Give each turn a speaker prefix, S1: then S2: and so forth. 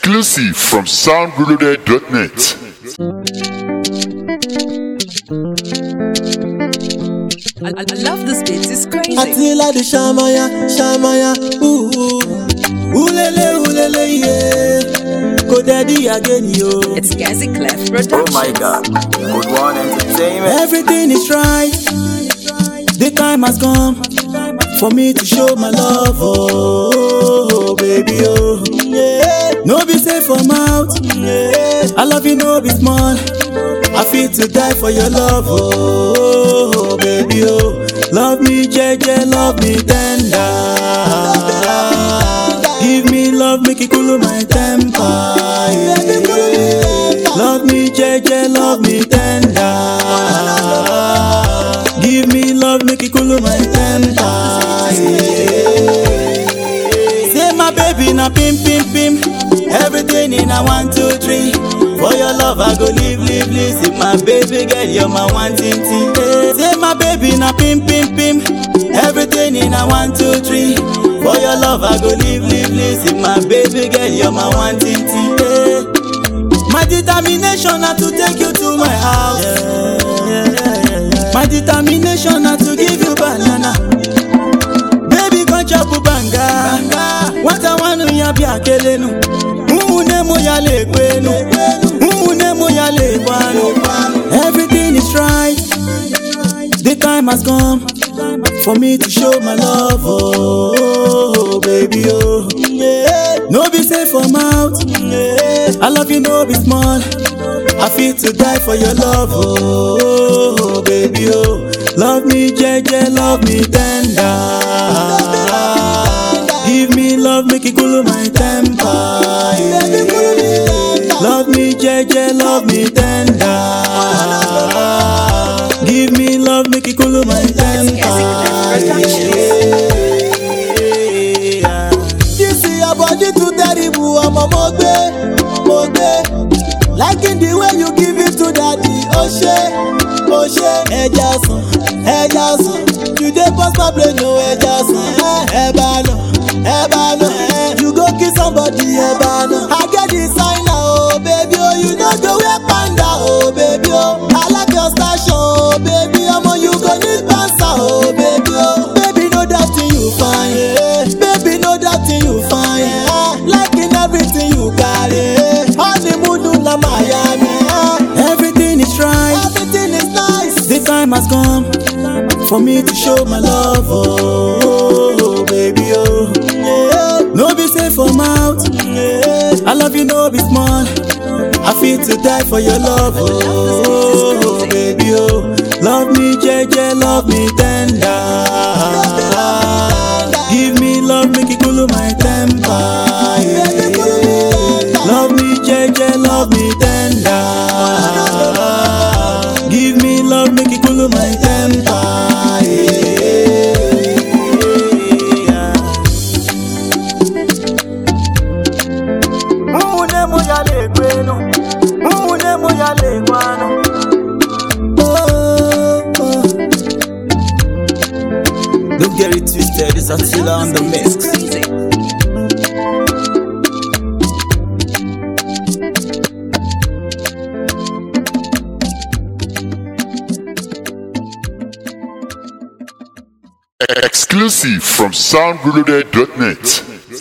S1: Exclusive from soundreloaded.net.
S2: I, I, I love this beat, it's crazy.
S3: Attila the Shamaya, Shamaya, ooh, ulele, ulele, yeah. Go daddy again, yo.
S2: It's Gazi Clef
S4: Oh
S2: Productions.
S4: my god, good one entertainment.
S3: Everything is right. The time has come for me to show my love, oh, oh, baby, oh. Yeah. No be safe for mouth. Yeah. I love you, no be small. I feel to die for your love, oh, oh, baby, oh. Love me, JJ, love me tender. Give me love, make it cool my temper. yeah. Love me, JJ, love me tender. Give me love, make it cool my temper. yeah. Say my baby na pim pim pim. Everything in a one two three. For your love I go live live live. Say my baby girl you're my one thing thing. Eh, Say my baby na pim pim pim. Everything in a one two three. For your love I go live live live. Say my baby girl you're my one thing thing. Eh, My determination na to take you to my house. My determination na to give you banana. Baby come chop banga. Nwata nwanu ya bịa kelenu. Ụmụnne mụ ya lekwenu. Ụmụnne mụ ya lekwanu. Everything is right. The time has come for me to show my love, oh, oh, baby, oh. Yeah. No be safe for mouth. Yeah. I love you, no be small. I feel to die for your love, oh, oh, baby, oh. Love me, JJ, love me tender. Give me love, make it cool my temper. yeah. Love me, JJ, love me tender. Give me love, make it cool my temper. yeah. This is your body too terrible, ọmọ mo gbé, mo gbé. Liking the way you give it to daddy, ó ṣe, ó ṣe. Ẹja sàn, ẹja sàn, you dey burst my brain o, ẹja sàn. Ẹ bá nà, ẹ bá nà, you go kill somebody, ẹ bá nà. I get designer o, baby o, you no go wear panda o, baby o. I like your station o, baby ọmọ you go need bouncer o, baby o. Baby no doubting you fine, yeah. baby no doubting you fine. Yeah. Liking everything you carry, honeymoon na Miami. Yeah. Everything is right, everything is nice. The time has come for me to show my love, oh, oh baby, oh. Yeah. No be safe for mouth. Yeah. I love you, no be small. I feel to die for your love, oh, baby, oh. Love me, JJ, love me tender. Give me love, make it cool my temper. yeah. Love me, JJ, love me tender. Give me love, make it cool my temper. yeah. Ụmụnne mụ ya na-ekwenu, ụmụnne mụ ya na-ekwanụ. Oh, oh. Don't get it twisted, it's Attila on the mix.
S2: It's crazy.
S1: Exclusive from soundreloaded.net.